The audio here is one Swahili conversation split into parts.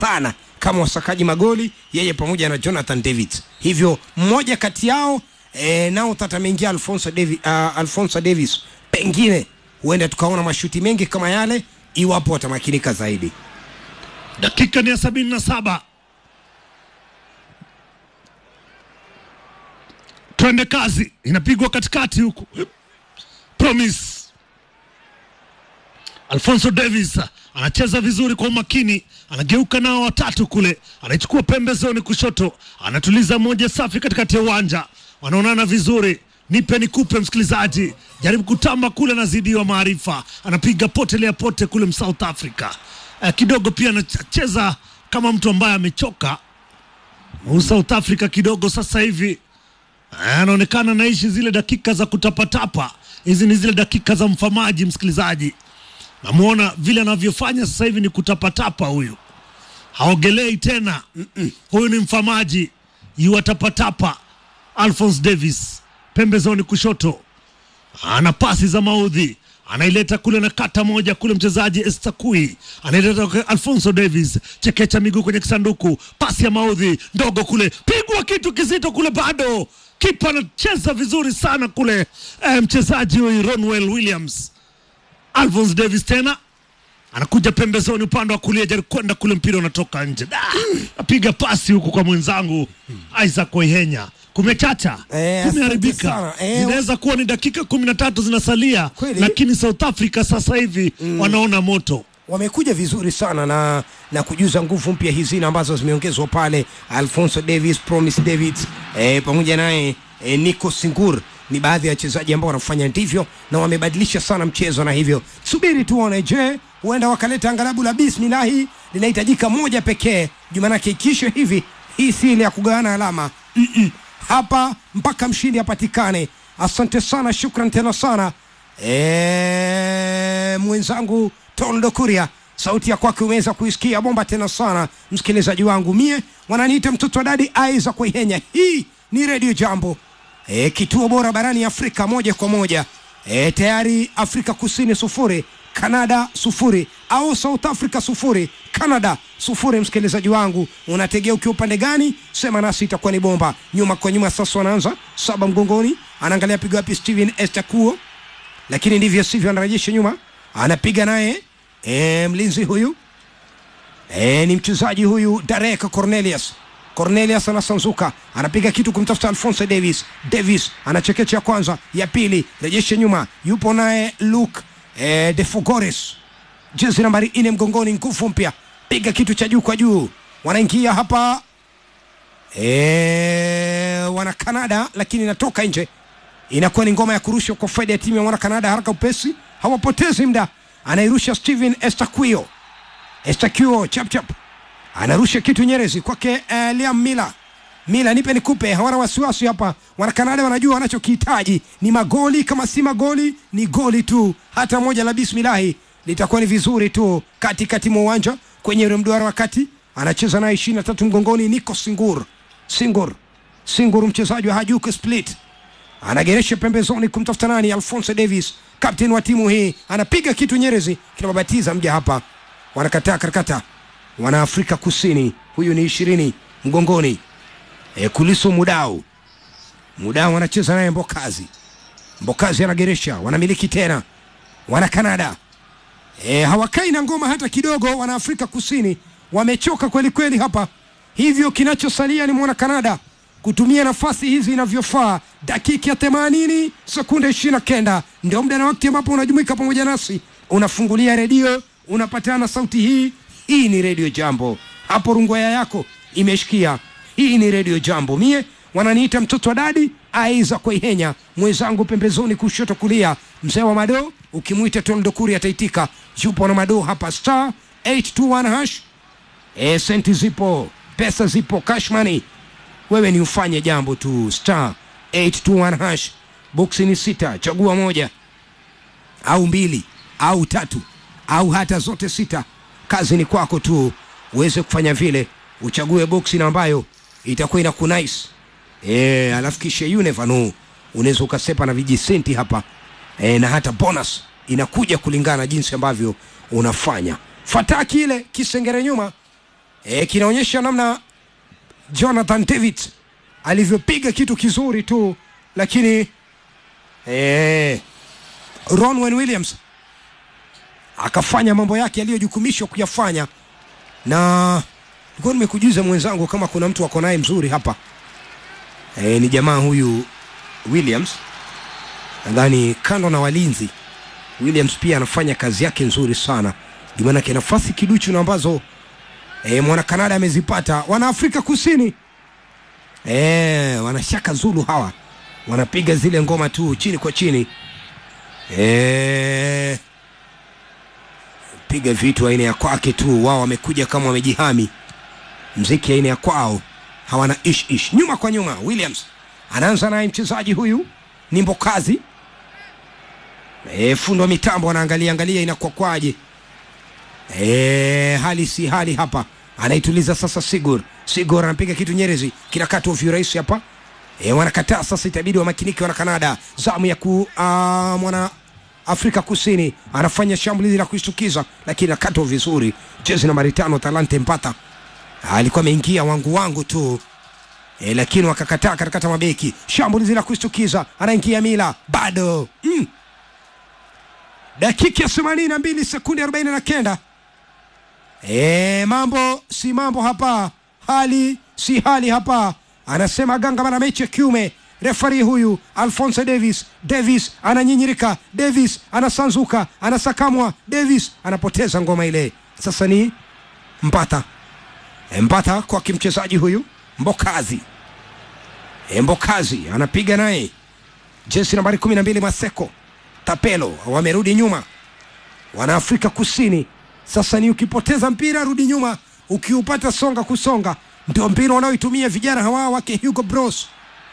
pana kama wasakaji magoli, yeye pamoja na Jonathan David. Hivyo mmoja kati yao e, nao tata ameingia Alfonso Davis, uh, Alfonso Davis, pengine huenda tukaona mashuti mengi kama yale iwapo watamakinika zaidi. dakika ni ya sabini na saba twende kazi inapigwa katikati huku promise alfonso davis anacheza vizuri kwa umakini anageuka nao watatu kule anaichukua pembezoni kushoto anatuliza moja safi katikati ya uwanja wanaonana vizuri nipe nikupe msikilizaji jaribu kutamba kule anazidiwa maarifa anapiga potelea pote kule msouth africa eh, kidogo pia anacheza kama mtu ambaye amechoka Mu South Africa kidogo sasa hivi eh, anaonekana naishi zile dakika za kutapatapa. Hizi ni zile dakika za mfamaji, msikilizaji. Namwona vile anavyofanya sasa hivi ni kutapatapa. Huyu haogelei tena, Mm-mm. huyu ni mfamaji, yuatapatapa. Alphonse Davis pembezoni kushoto, ana pasi za maudhi anaileta kule na kata moja kule, mchezaji Estakui anaileta kwa Alfonso Davis, chekecha miguu kwenye kisanduku, pasi ya maudhi ndogo kule, pigwa kitu kizito kule, bado kipa anacheza vizuri sana kule. Eh, mchezaji huyu Ronwell Williams, Alphonse Davis tena anakuja pembezoni upande wa kulia, jaribu kwenda kule, mpira unatoka nje. Da, apiga pasi huku kwa mwenzangu Isaac Oihenya. Kumechacha, Eh, asante kumeharibika. sana. Eh, Zinaweza kuwa ni dakika kumi na tatu zinasalia, Kweli. lakini South Africa sasa hivi wanaona moto. wamekuja vizuri sana na na kujuza nguvu mpya hizi na ambazo zimeongezwa pale Alfonso Davis, Promise David eh, pamoja naye eh, Nico Singur ni baadhi ya wachezaji ambao wanafanya ndivyo na wamebadilisha sana mchezo, na hivyo subiri tuone, je, huenda wakaleta angalabu la bismillahi linahitajika moja pekee jumanake ikisha hivi, hii si ile ya kugawana alama Mm-mm. hapa mpaka mshindi apatikane. Asante sana, shukran tena sana Eh, mwenzangu Toldo Kuria, sauti ya kwake umeweza kuisikia bomba tena sana, msikilizaji wangu. Mie wananiita mtoto wa dadi Aiza Kuihenya. Hii ni redio Jambo, e, kituo bora barani Afrika, moja kwa moja. E, tayari Afrika Kusini sufuri, Canada sufuri, au South Africa sufuri, Canada sufuri. Msikilizaji wangu, unategea ukiwa upande gani? Sema nasi, itakuwa ni bomba. Nyuma kwa nyuma, sasa wanaanza saba mgongoni, anaangalia pigo wapi Steven Estakuo lakini ndivyo sivyo, anarejesha nyuma, anapiga naye e, mlinzi huyu e, ni mchezaji huyu Derek Cornelius. Cornelius anasanzuka, anapiga kitu kumtafuta Alfonso Davis. Davis anachekecha ya kwanza, ya pili, rejesha nyuma, yupo naye Luke e, de Fugores, jezi nambari nne mgongoni, nguvu mpya, piga kitu cha juu kwa juu, wanaingia hapa e, wana Canada, lakini inatoka nje inakuwa ni ngoma ya kurushwa kwa faida ya timu ya mwana Kanada. Haraka upesi, hawapotezi muda, anairusha Steven Estaquio. Estaquio chap chap anarusha kitu nyerezi kwake uh, Liam Miller. Miller, nipe nikupe, hawana wasiwasi hapa. Wana Kanada wanajua wanachokihitaji ni magoli, kama si magoli ni goli tu, hata moja la bismillahi litakuwa ni vizuri tu. Katikati mwa uwanja kwenye ule mduara wa kati anacheza naye ishirini na tatu mgongoni, Nico Singur Singur Singur, mchezaji wa Hajduk Split anageresha pembezoni kumtafuta nani? Alfonso Davis, kapteni wa timu hii, anapiga kitu nyerezi kinababatiza mja hapa, wanakataa karakata, wana Afrika Kusini. Huyu ni ishirini mgongoni, e, Kuliso Mudau, Mudau anacheza naye Mbokazi, Mbokazi anageresha, wanamiliki tena, wana Kanada e, hawakai na ngoma hata kidogo. Wana Afrika Kusini wamechoka kweli kweli hapa, hivyo kinachosalia ni mwana Kanada kutumia nafasi hizi inavyofaa. Dakika ya themanini sekunde ishirini na kenda ndio muda na wakati ambapo unajumuika pamoja nasi, unafungulia redio, unapatana sauti hii. Hii ni redio Jambo, hapo rungwaya yako imeshikia. Hii ni redio Jambo, mie wananiita mtoto wa dadi aiza Kwaihenya, mwenzangu pembezoni kushoto kulia, mzee wa Mado, ukimwita Tondokuri ataitika. Yupo na Mado hapa, star 821 hash. E, senti zipo, pesa zipo, cash money wewe ni ufanye jambo tu, star 821 hash. Boksi ni sita, chagua moja au mbili au tatu au hata zote sita. Kazi ni kwako tu uweze kufanya vile, uchague boksi na ambayo itakuwa ina kunice eh, alafu kisha you never know, unaweza ukasepa na vijisenti hapa eh, na hata bonus inakuja kulingana na jinsi ambavyo unafanya. Fataki ile kisengere nyuma e, kinaonyesha namna Jonathan David alivyopiga kitu kizuri tu, lakini e, Ronwen Williams akafanya mambo yake aliyojukumishwa kuyafanya, na nilikuwa nimekujuza mwenzangu kama kuna mtu ako naye mzuri hapa e, ni jamaa huyu Williams, nadhani kando na walinzi Williams pia anafanya kazi yake nzuri sana, ndio maanake nafasi kiduchu na ambazo e, mwana Kanada amezipata. Wana Afrika Kusini e, wanashaka Zulu hawa wanapiga zile ngoma tu chini kwa chini e, piga vitu aina ya kwake tu, wao wamekuja kama wamejihami, mziki aina ya kwao, hawana ish ish. Nyuma kwa nyuma, Williams anaanza naye mchezaji huyu ni Mbokazi e, fundo wa mitambo anaangalia angalia inakuwa kwaje. E, hali si hali hapa, anaituliza sasa. Sigur Sigur anapiga kitu Nyerezi, kinakatwa virahisi hapa e, wanakataa sasa, itabidi wamakinike wana Kanada. Zamu ya ku uh, mwana Afrika Kusini anafanya shambulizi la kushtukiza, lakini nakatwa vizuri. Jezi nambari tano Talante Mpata alikuwa ameingia wangu wangu tu e, lakini wakakataa katikata mabeki. Shambulizi la kushtukiza, anaingia Mila bado mm. Dakika ya themanini na mbili sekundi arobaini na kenda. E, mambo si mambo hapa, hali si hali hapa, anasema ganga bana mechi ya kiume. Refari huyu Alphonse Davis, Davis ananyinyirika, Davis anasanzuka, anasakamwa, Davis anapoteza ngoma ile. Sasa ni Mbata, e, Mbata kwa kimchezaji huyu Mbokazi, e, Mbokazi anapiga naye jezi nambari kumi na mbili Maseko Tapelo wamerudi nyuma, wana Afrika Kusini. Sasa ni ukipoteza mpira rudi nyuma, ukiupata songa kusonga. Ndio mpira wanaoitumia vijana hawa wake Hugo Bros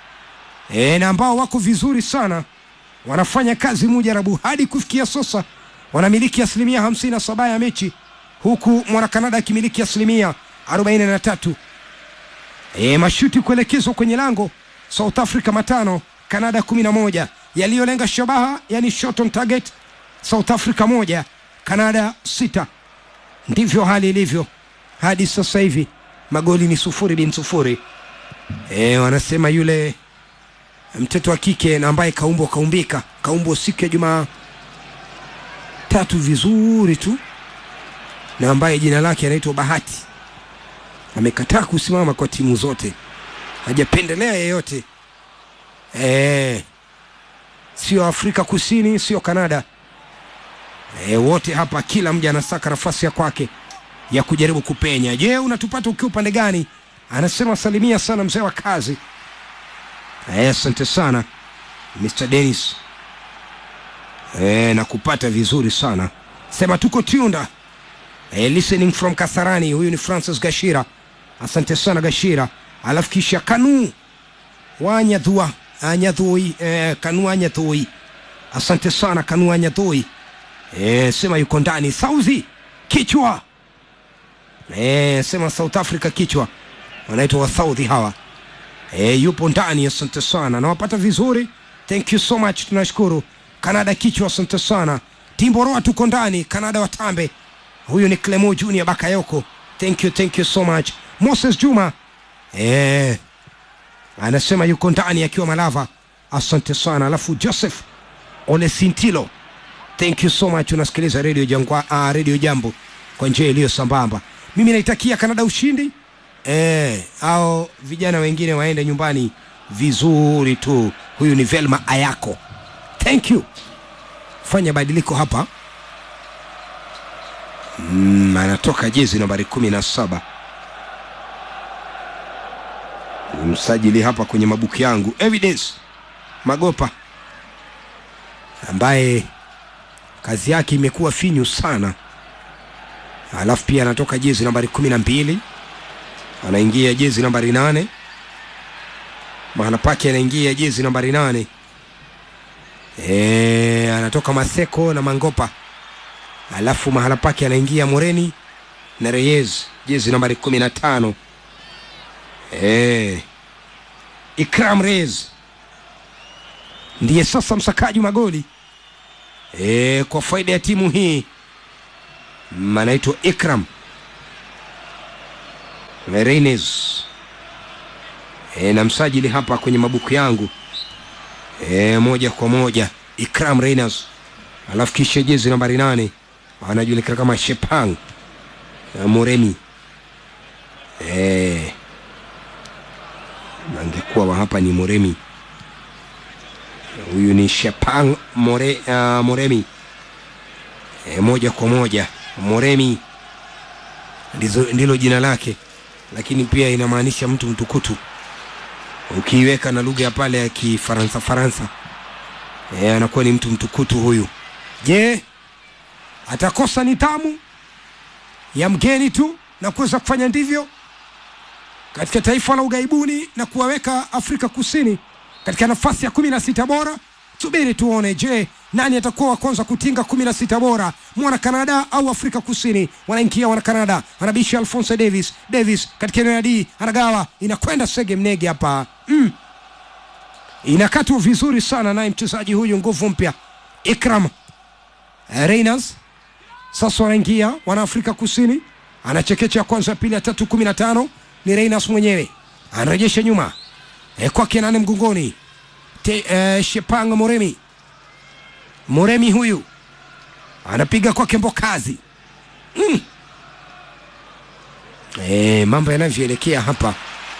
e, na ambao wako vizuri sana, wanafanya kazi mujarabu hadi kufikia sasa, wanamiliki asilimia hamsini na saba ya mechi, huku mwana Kanada akimiliki asilimia arobaini na tatu. E, mashuti kuelekezwa kwenye lango, South Africa matano, Kanada kumi na moja yaliyolenga shabaha yani shot on target, South Africa moja, Kanada sita. Ndivyo hali ilivyo hadi sasa hivi, magoli ni sufuri bin sufuri. E, wanasema yule mtoto wa kike na ambaye kaumbwa kaumbika kaumbwa siku ya Jumaa tatu vizuri tu, na ambaye jina lake anaitwa Bahati amekataa kusimama kwa timu zote, hajapendelea yeyote e, sio Afrika Kusini, sio Kanada. E, wote hapa, kila mja anasaka nafasi ya kwake ya kujaribu kupenya. Je, unatupata ukiwa upande gani? Anasema salimia sana mzee wa kazi. Asante sana Mr. Dennis. E, na kupata vizuri sana sema tuko Tunda. E, listening from Kasarani. Huyu ni Francis Gashira, asante sana Gashira. Alafu kisha Kanu Wanyadhua Anyadhui eh, Kanu Anyadhui, asante sana Kanu Anyadhui eh, sema yuko ndani. Sauzi kichwa eh, sema South Africa kichwa, wanaitwa wa Saudi hawa eh, yupo ndani, asante sana, nawapata vizuri, thank you so much, tunashukuru. Kanada kichwa, asante sana. Timboroa tuko ndani, Kanada watambe. Huyu ni Clemo Junior Bakayoko, thank you, thank you so much. Moses Juma eh, anasema yuko ndani akiwa Malava, asante sana. Alafu Joseph Olesintilo, thank you so much, unasikiliza radio Jangwa, uh, radio Jambo kwa njia iliyo sambamba. Mimi naitakia Kanada ushindi eh, au vijana wengine waende nyumbani vizuri tu. Huyu ni Velma Ayako, thank you. Fanya badiliko hapa mm, anatoka jezi nambari kumi na saba msajili hapa kwenye mabuku yangu Evidence Magopa ambaye kazi yake imekuwa finyu sana, alafu pia anatoka jezi nambari kumi na mbili anaingia jezi nambari nane mahala pake anaingia jezi nambari nane e, anatoka Maseko na Mangopa, alafu mahala pake anaingia Moreni na Reyes jezi nambari kumi na tano e, Ikram Reyes ndiye sasa msakaji magoli e, kwa faida ya timu hii anaitwa Ikram Reines e, na msajili hapa kwenye mabuku yangu e, moja kwa moja Ikram Reines, alafu kisha jezi nambari nane anajulikana kama Shepang e, Moremi e, angekuwa wa hapa ni Moremi, huyu ni Shepang More, uh, Moremi e, moja kwa moja Moremi ndizo, ndilo jina lake, lakini pia inamaanisha mtu mtukutu ukiiweka na lugha ya pale ya Kifaransa Faransa e, anakuwa ni mtu mtukutu huyu. Je, atakosa nidhamu ya mgeni tu na kuweza kufanya ndivyo katika taifa la ughaibuni na kuwaweka Afrika Kusini katika nafasi ya kumi na sita bora? Subiri tuone. Je, nani atakuwa wa kwanza kutinga kumi na sita bora, mwana Kanada au Afrika Kusini? Wanaingia wana Kanada, anabisha Alphonse Davis. Davis katika eneo ya D anagawa, inakwenda Sege Mnege hapa mm. Inakatwa vizuri sana naye mchezaji huyu nguvu mpya Ikram Reyners. Sasa wanaingia wana Afrika Kusini, anachekecha ya kwanza, ya pili, ya tatu, kumi na tano ni Reyners mwenyewe anarejesha nyuma e, kwake nane mgongoni Te, eh, Shepang Moremi Moremi huyu anapiga kwake Mbokazi mm. E, mambo yanavyoelekea hapa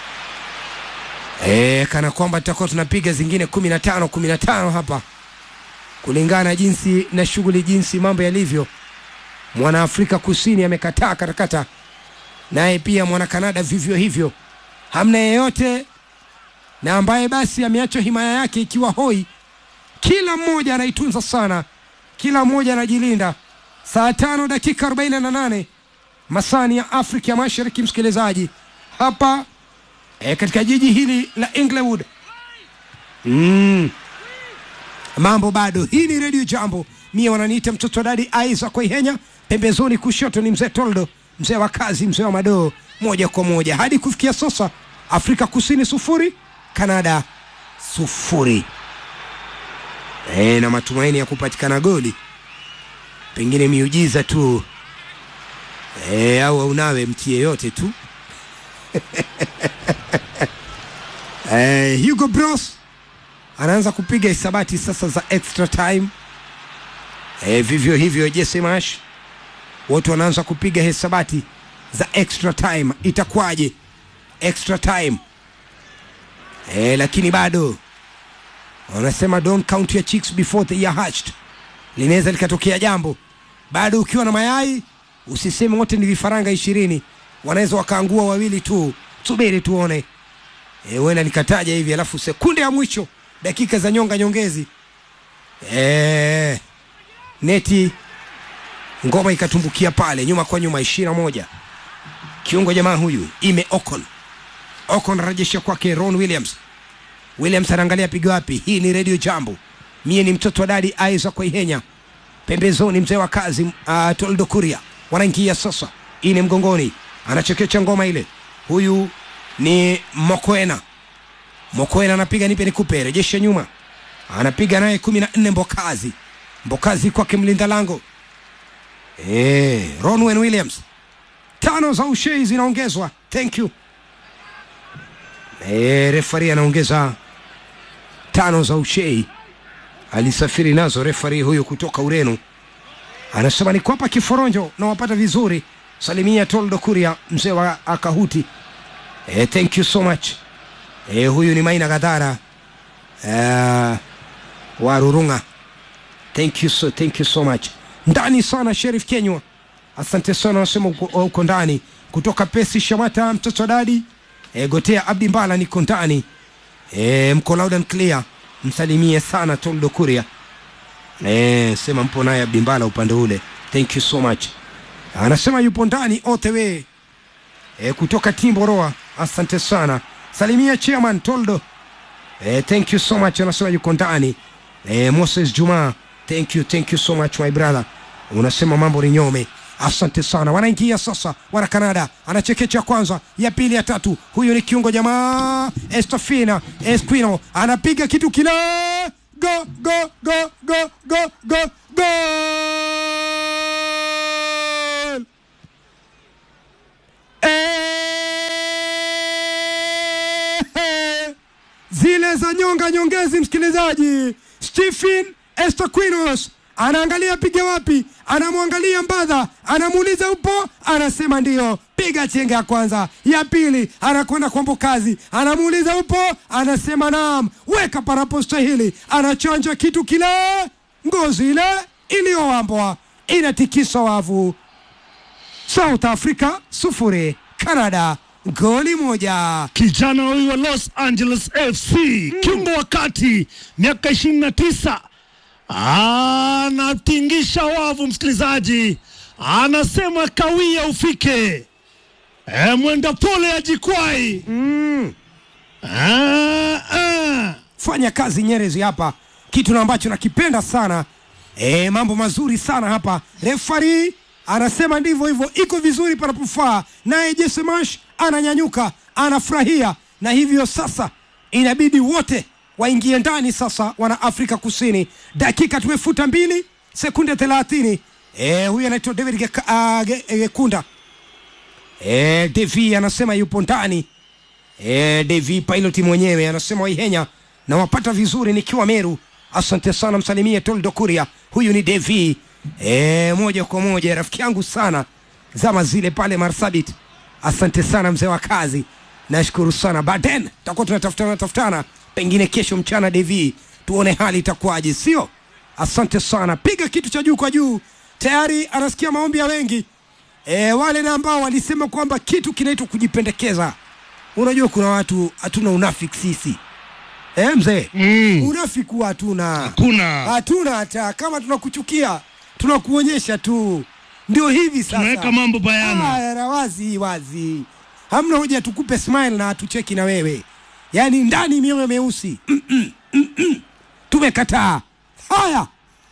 e, kana kwamba tutakuwa tunapiga zingine kumi na tano kumi na tano hapa kulingana na jinsi na shughuli jinsi mambo yalivyo. Mwana Afrika Kusini amekataa katakata, naye pia mwana Kanada vivyo hivyo, hamna yeyote na ambaye basi ameacha himaya yake ikiwa hoi. Kila mmoja anaitunza sana, kila mmoja anajilinda. Saa tano dakika arobaini na nane masani ya Afrika ya Mashariki, msikilizaji hapa e, katika jiji hili la Inglewood mm. Mambo bado, hii ni redio Jambo, mie wananiita mtoto dadi Aiza Kwaihenya, pembezoni kushoto ni mzee Toldo, mzee wa kazi, mzee wa madoo, moja kwa moja hadi kufikia sasa, Afrika Kusini sufuri Kanada sufuri. E, na matumaini ya kupatikana goli, pengine miujiza tu e, au aunawe mti yeyote tu e, Hugo Bros anaanza kupiga hisabati sasa za extra time e, vivyo hivyo Jesse Marsh wote wanaanza kupiga hisabati za extra time. Itakuwaje extra time? E, lakini bado wanasema don't count your chicks before they are hatched. Linaweza likatokea jambo bado. Ukiwa na mayai usiseme wote ni vifaranga ishirini, wanaweza wakaangua wawili tu. Subiri tuone. E, huenda nikataja hivi alafu sekunde ya mwisho dakika za nyonga nyongezi e, neti ngoma ikatumbukia pale nyuma kwa nyuma, ishirini na moja kiungo jamaa huyu ime Ocon Ocon anarejesha kwake Ron Williams. Williams anaangalia pigo wapi. Hii ni Radio Jambo, mie ni mtoto wa dadi Aiza Kwaihenya, pembezoni mzee wa kazi uh, Toldo Kuria. Wanaingia sasa, hii ni mgongoni, anachekecha ngoma ile. Huyu ni Mokoena. Mokoena anapiga nipe nikupe, rejesha nyuma, anapiga naye kumi na nne Mbokazi. Mbokazi kwake mlinda lango eh, Ronwen Williams. Tano za ushei zinaongezwa, thank you E, refari anaongeza tano za ushei, alisafiri nazo refari huyu kutoka Ureno, anasema ni kwapa kiforonjo na wapata vizuri. Salimia Toldo Kuria, mzee wa Akahuti. E, thank you so much. E, huyu ni Maina Gadhara e, wa Rurunga. Thank you so, thank you so much. Ndani sana Sheriff Kenywa, asante sana, anasema uko, uko ndani kutoka Pesi Shamata, mtoto dadi E, Gotea Abdi Mbala niko ndani e, mko loud and clear, msalimie sana Toldo Kuria e, sema mpo naye Abdi Mbala upande ule, thank you so much. Anasema yupo ndani OTW e, kutoka Timboroa, asante sana, salimia chairman Toldo e, thank you so much. Anasema yuko ndani e, Moses Juma, thank you, thank you so much my brother, unasema mambo ni nyome Asante sana. Wanaingia sasa, wana Kanada, anachekecha kwanza, ya pili, ya tatu. Huyu ni kiungo jamaa Estafina Esquino, anapiga kitu kile, go go go go go go go zile za nyonga nyongezi, msikilizaji. Stephen Estaquinos anaangalia piga wapi, anamwangalia Mbadha, anamuuliza upo, anasema ndio, piga chenga ya kwanza. Ya pili anakwenda kwa Mbokazi, anamuuliza upo, anasema naam, weka panapostahili, anachanja kitu kile, ngozi ile iliyowambwa inatikisa wavu. South Africa sufuri, Canada goli moja. kijana huyu wa Los Angeles FC kiungo wa kati miaka ishirini na tisa anatingisha wavu, msikilizaji, anasema kawia ufike, e, mwenda pole ajikwai. Mm. Ah, ah. fanya kazi Nyerezi hapa, kitu na ambacho nakipenda sana. E, mambo mazuri sana hapa. Refari anasema ndivyo hivyo, iko vizuri panapofaa, naye Jesemash ananyanyuka, anafurahia, na hivyo sasa inabidi wote waingie ndani sasa, wana Afrika Kusini. Dakika tumefuta mbili sekunde thelathini. E, huyu anaitwa David Geka- ah, Ge- Gekunda. E, Devi anasema yupo ndani E, Devi pilot mwenyewe anasema Waihenya nawapata vizuri nikiwa Meru. Asante sana, msalimie Toldo Kuria. Huyu ni Devi e, moja kwa moja rafiki yangu sana zama zile pale Marsabit. Asante sana mzee wa kazi, nashukuru sana. Baden tutakuwa tunatafutana tafutana, pengine kesho mchana Devi, tuone hali itakuwaje, sio? Asante sana, piga kitu cha juu kwa juu. Tayari anasikia maombi ya wengi e, wale na ambao walisema kwamba kitu kinaitwa kujipendekeza unajua kuna watu hatuna unafiki sisi eh, mzee Mm. unafiki huwa hatuna Kuna hatuna hata kama tunakuchukia tunakuonyesha tu ndio hivi sasa tunaweka mambo bayana. Aya, na wazi wazi hamna hoja tukupe smile na tucheki na wewe yaani ndani mioyo meusi mm -mm, mm -mm. tumekataa haya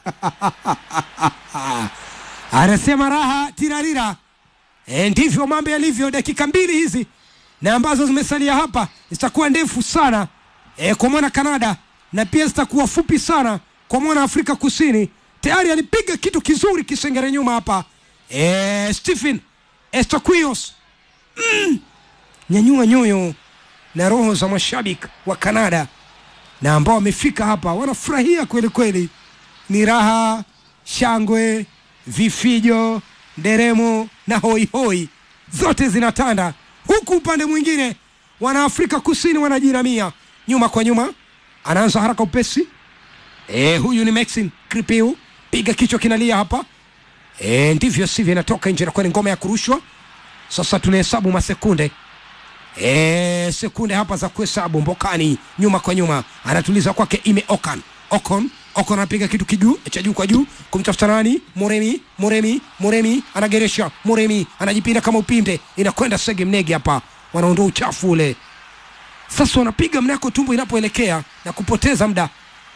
anasema raha tirarira e, ndivyo mambo yalivyo dakika mbili hizi na ambazo zimesalia hapa zitakuwa ndefu sana e, kwa mwana Kanada na pia zitakuwa fupi sana kwa mwana Afrika Kusini. Tayari alipiga kitu kizuri kisengere nyuma hapa e, Stephen Estaquios mm, nyanyua nyoyo na roho za mashabiki wa Kanada na ambao wamefika hapa wanafurahia kweli kweli, ni raha, shangwe, vifijo, nderemo na hoihoi zote zinatanda, huku upande mwingine wana Afrika Kusini wanajiramia nyuma kwa nyuma. Anaanza haraka upesi e, huyu ni Maxim Kripiu, piga kichwa kinalia hapa e, ndivyo sivyo, inatoka nje, inakuwa ni ngoma ya kurushwa. Sasa tunahesabu masekunde e, sekunde hapa za kuhesabu. Mbokani nyuma kwa nyuma, anatuliza kwake ime Okan Okon Okon anapiga kitu kijuu cha juu kwa juu kumtafuta nani? Moremi Moremi Moremi anageresha Moremi anajipinda kama upinde, inakwenda Sege Mnegi hapa, wanaondoa uchafu ule. Sasa wanapiga mnako tumbo inapoelekea na kupoteza muda.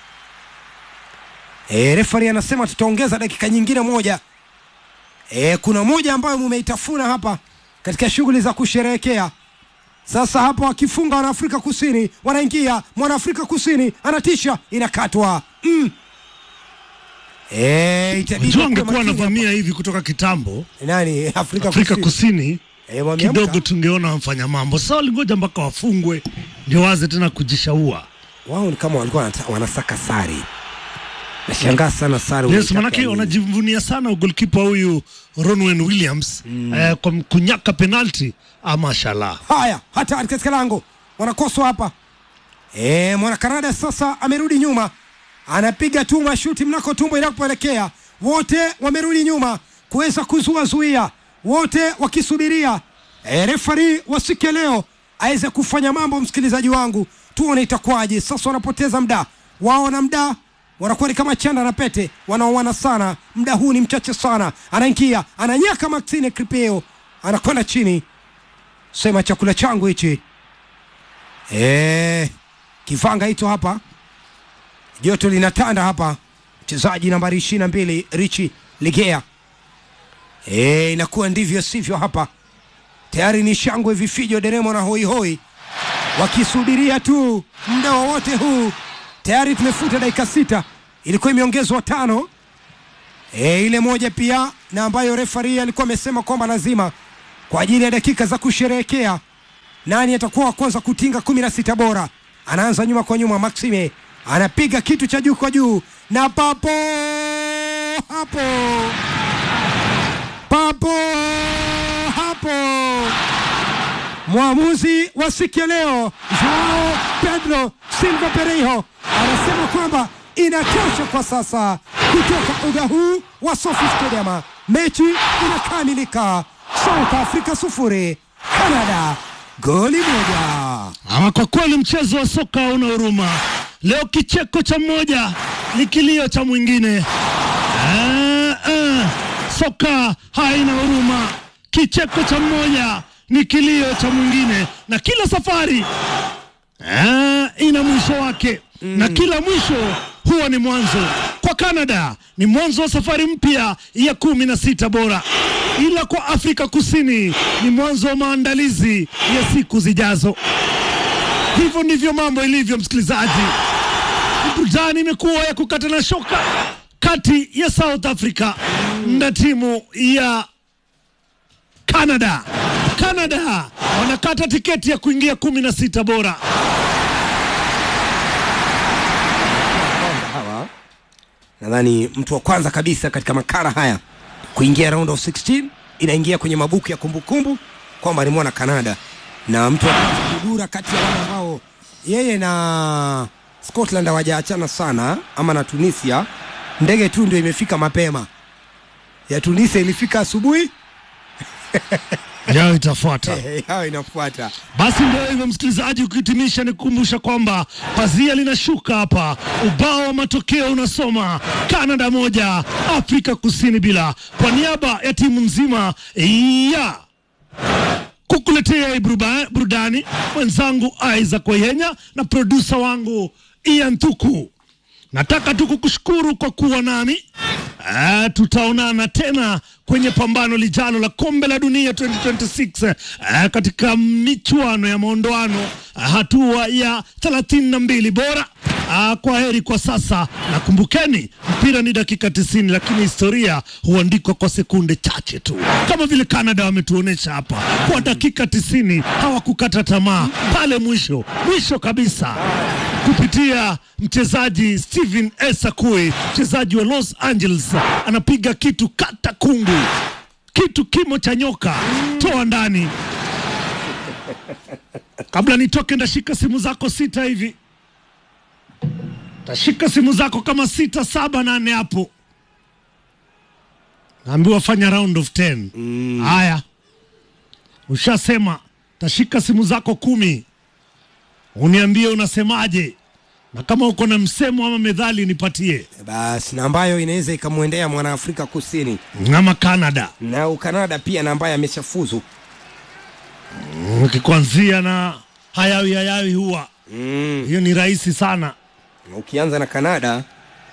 E, refari anasema tutaongeza dakika nyingine moja. E, kuna moja ambayo mumeitafuna hapa katika shughuli za kusherehekea. Sasa hapa wakifunga wanaafrika kusini wanaingia, mwanaafrika kusini anatisha, inakatwa mm. E, itabidi Unajua kuwe angekuwa makini anavamia hivi kutoka kitambo hapa. nani Afrika, Afrika kusini, Kusini E, wameamka. kidogo tungeona wamfanya mambo. Sasa walingoja mpaka wafungwe ndio waze tena kujishaua. wao ni kama walikuwa wanata- wanasaka sari. Nashangaa sana sari. Yes, unaitaka manake nini? wanajivunia sana golkipa huyu Ronwen Williams eh, kwa kunyaka penalti. Ah, mashallah. Haya, hatari katika lango, wanakoswa hapa. E, mwana Kanada sasa amerudi nyuma, anapiga tu mashuti mnako tumbo inapoelekea. Wote wamerudi nyuma kuweza kuzua zuia, wote wakisubiria e, refari wa siku ya leo aweze kufanya mambo. Msikilizaji wangu, tuone itakuwaje. Sasa wanapoteza muda wao na muda wanakuwa ni kama chanda na pete, wanaoana sana. Muda huu ni mchache sana, anaingia ananyaka Maxine Kripeo, anakwenda chini sema chakula changu hichi Eh, kivanga hicho hapa, joto linatanda hapa. Mchezaji nambari ishirini na mbili Richi Ligea. Eh, inakuwa ndivyo sivyo hapa, tayari ni shangwe, vifijo, deremo na hoihoi wakisubiria tu muda wowote huu. Tayari tumefuta dakika sita, ilikuwa imeongezwa tano e, ile moja pia na ambayo refari alikuwa amesema kwamba lazima kwa ajili ya dakika za kusherehekea nani atakuwa wa kwanza kutinga kumi na sita bora. anaanza nyuma kwa nyuma. Maxime anapiga kitu cha juu kwa juu, na papo hapo papo hapo mwamuzi wa siku ya leo Joao Pedro Silva Pereiro anasema kwamba inatosha kwa sasa kutoka uga huu wa Sophie Stadium. Mechi inakamilika, South Africa sufuri, Canada goli moja. Ama kwa kweli mchezo wa soka una huruma leo, kicheko cha mmoja ni kilio cha mwingine. Ah, ah, soka haina huruma, kicheko cha mmoja ni kilio cha mwingine, na kila safari ah, ina mwisho wake na kila mwisho huwa ni mwanzo. Kwa Canada ni mwanzo wa safari mpya ya kumi na sita bora, ila kwa Afrika Kusini ni mwanzo wa maandalizi ya siku zijazo. Hivyo ndivyo mambo ilivyo, msikilizaji. Burudani imekuwa ya kukata na shoka kati ya South Africa na timu ya Canada. Canada wanakata tiketi ya kuingia kumi na sita bora. hawa nadhani mtu wa kwanza kabisa katika makara haya kuingia round of 16 inaingia kwenye mabuku ya kumbukumbu kwamba ni mwana Canada na mtu wa kwanza kudura kati ya wale ambao yeye na Scotland hawajaachana sana ama na Tunisia. Ndege tu ndio imefika mapema, ya Tunisia ilifika asubuhi, Yao itafuata. yao inafuata. Basi ndio hivyo msikilizaji, ukihitimisha ni kukumbusha kwamba pazia linashuka hapa, ubao wa matokeo unasoma Canada moja Afrika Kusini bila. Kwa niaba ya timu nzima ya kukuletea hii buruba- burudani, mwenzangu Isaac Wayenya na produsa wangu Ian Thuku, nataka tu kukushukuru kwa kuwa nami. Ah, tutaonana tena kwenye pambano lijalo la kombe la dunia 2026 ah, katika michuano ya maondoano ah, hatua ya 32 bora. Ah, kwa heri kwa sasa, na kumbukeni mpira ni dakika 90, lakini historia huandikwa kwa sekunde chache tu, kama vile Canada wametuonesha hapa. Kwa dakika 90 hawakukata tamaa pale mwisho mwisho kabisa kupitia mchezaji Steven Esakui, mchezaji wa Los Angeles, anapiga kitu kata kungu, kitu kimo cha nyoka, toa ndani. Kabla nitoke, ndashika simu zako sita hivi, tashika simu zako kama sita saba nane hapo, naambiwa fanya round of 10. Haya, ushasema tashika simu zako kumi uniambie unasemaje, na kama uko na msemo ama methali nipatie, Basi na ambayo inaweza ikamwendea mwana Afrika Kusini ama Canada na Ukanada pia, na ambaye ameshafuzu ukikuanzia na hayawi hayawi huwa mm. hiyo ni rahisi sana. Ukianza na Kanada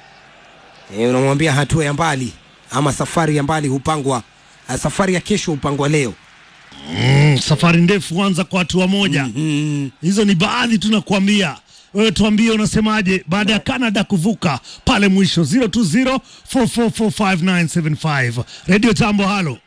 e, unamwambia hatua ya mbali ama safari ya mbali hupangwa, ah, safari ya kesho hupangwa leo. Mm, safari ndefu huanza kwa hatua moja. Mm. Hizo ni baadhi tu nakuambia. Wewe tuambie unasemaje baada ya Canada kuvuka pale mwisho 020 4445975. Radio Jambo, halo,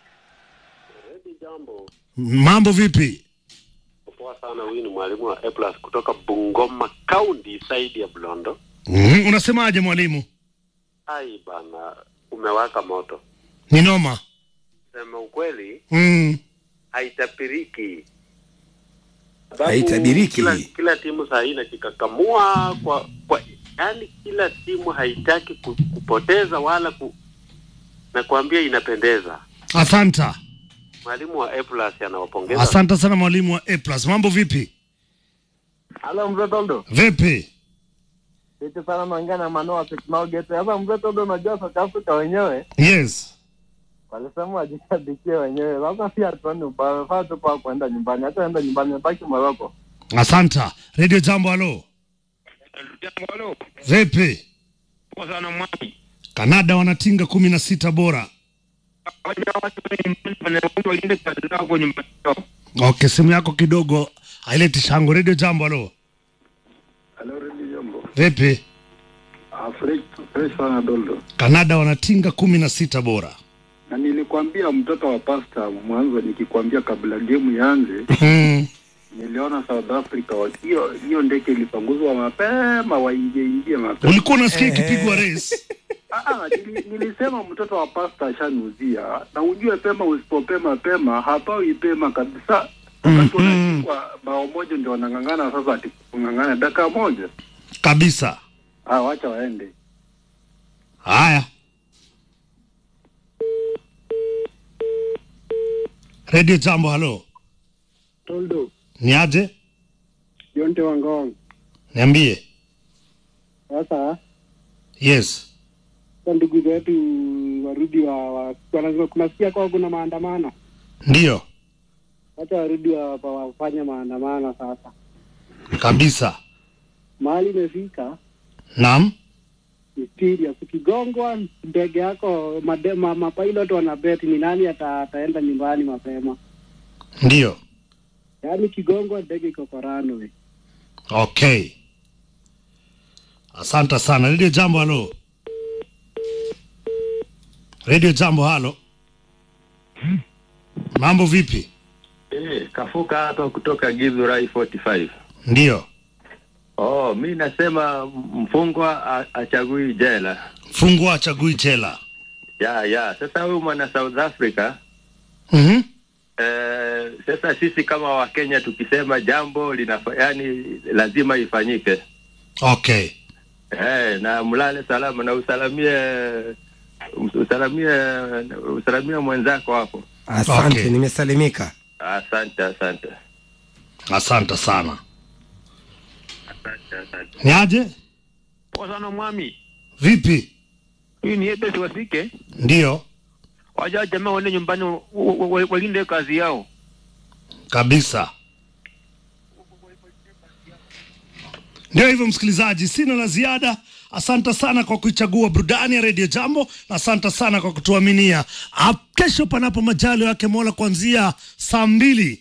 Jambo mambo vipi? poa sana. Huyu ni mwalimu wa A plus kutoka Bungoma County side ya Blondo. Mm, unasemaje mwalimu? Ai bana, umewaka moto. Ni noma. Sema ukweli, Mm. haitabiriki. Sababu Haitabiriki. Kila, kila timu saa hii inajikakamua kwa kwa, yani kila timu haitaki ku, kupoteza wala ku, na kuambia inapendeza. Asanta. Mwalimu wa A plus anawapongeza. Asante sana mwalimu wa A+. Mambo vipi? Halo mzee Toldo. Vipi? Vipi sana naongea na Manoa Teknao Gete. Sasa mzee Toldo, unajua South Africa wenyewe Yes. walisema wajishabikie wenyewe. Sasa si hatuoni ubaya, wamefaa tu kwa kwenda nyumbani. Hata enda nyumbani, baki Moroko. Asanta. Radio Jambo, halo. Halo, Vipi? poa sana mwami. Kanada wanatinga kumi na sita bora. Waja watu wenye wanafunzi waliende kazi zao kwenye matao. Okay, simu yako kidogo haileti shango. Radio Jambo, halo. Halo, Redi Jambo. Vipi? Afrika fresh sana Doldo. Kanada wanatinga kumi na sita bora. Na nilikwambia mtoto wa pasta mwanzo, nikikwambia kabla gemu ianze, Mm. niliona niliona South Africa wa- hiyo hiyo ndege ilipanguzwa mapema, waingie ingie mapema. ulikuwa unasikia ikipigwa race Ah, ah, nili, nilisema mtoto wa pasta ashanuzia, na ujue pema, usipopema pema hapawi pema kabisa. Wakati wanachukua bao moja ndio wanang'ang'ana sasa, ati kung'ang'ana dakika moja. kabisa Ah, wacha waende. haya redio jambo halo Toldo, ni aje Jonte Wangong. niambie Sasa yes kwa ndugu zetu warudi wa, wa wanasema kunasikia kwa kuna maandamano, ndiyo wacha warudi wa, wa, wafanye maandamano sasa. kabisa Mahali imefika naam ni serious. Ukigongwa ndege yako made, ma, mapilot wanabeti ni nani ata, ataenda nyumbani mapema. ndiyo Yaani kigongwa ndege iko kwa runway. okay asante sana redio jambo halo redio jambo halo mambo vipi Eh, kafuka hapa kutoka Githurai 45. ndiyo Oh, mi nasema mfungwa a- achagui jela. fungua chagui chela Ya, ya. Sasa huyu mwana South Africa mm-hmm. eh, sasa sisi kama Wakenya tukisema jambo linafa, yani lazima ifanyike. okay Eh, na mlale salama na usalamie usalamie usalamie mwenzako hapo. asante Okay. nimesalimika Asante, asante. asante sana ni aje Poa sana mwami. vipi Huyu ni Ebesi Wasike. ndiyo Waja jamaa waende nyumbani wa- wa- wa- walinde kazi yao. kabisa ndio hivyo msikilizaji sina la ziada asante sana kwa kuichagua burudani ya redio jambo na asante sana kwa kutuaminia Ah, kesho panapo majalo yake mola kuanzia saa mbili